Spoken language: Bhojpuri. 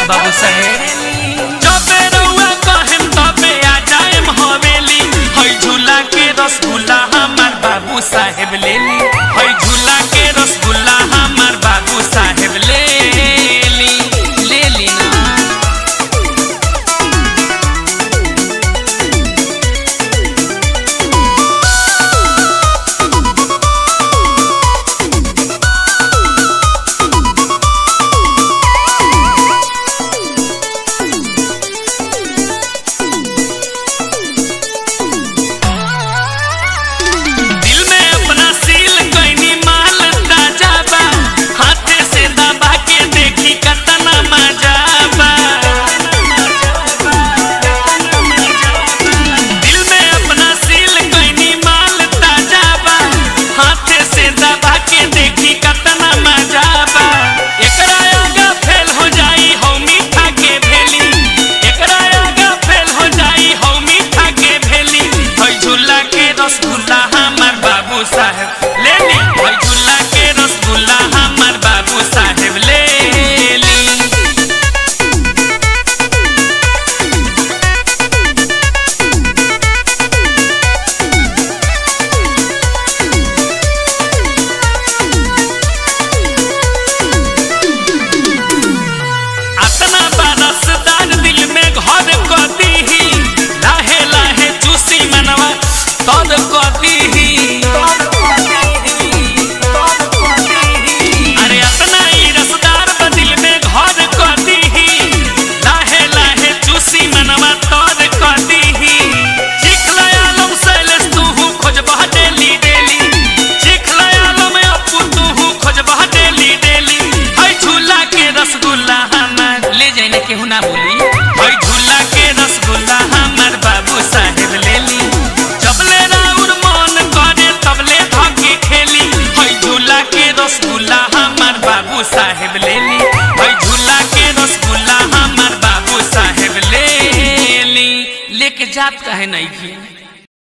बाबू साहेब जबे रउआ कहेम तबे आ जाएम हवेली हई झूला के रसगुल्ला हमार बाबू साहेब ले ली हई झूला के रसगुल्ला हमार बाबू साहेब ले ली ले ली ना दिल में अपना सील कैनी माल ताजा बा हाथे से दबा के देखी कतना मजा बा दिल में अपना सील कैनी माल ताजा बा हाथे से दबा के देखी कतना मजा बा एकरा आगा फेल हो जाई हो मीठा के भेली एकरा आगा फेल हो जाई हो मीठा के भेली हई झूला के रसगुल्ला हमार बाबू साहेब ले ली हई झूला के रसगुल्ला हमार बाबू साहेब ले ली अतना बरसदार दिल में घर कदी ही लाहे लाहे चूसी मनवा तद कदी ही अरे अतना ही रसदार बा दिल में घर कदी ही लाहे लाहे चूसी मनवा तद कदी ही चिखला आलम सैलेस तू खोजबह डेली डेली चिखला आलम अपू तू खोजबह डेली डेली हई झूला के रसगुल्ला हमार ले जाए ना केहू ना बोली हई झूला के रसगुल्ला हमार बाबू साहेब ले ली जबले राउर मन करे तबले धके खेली हई झूला के रसगुल्ला हमार बाबू साहेब ले ली हई झूला के रसगुल्ला हमार बाबू साहेब ले ली लेके जात कहे नहीं की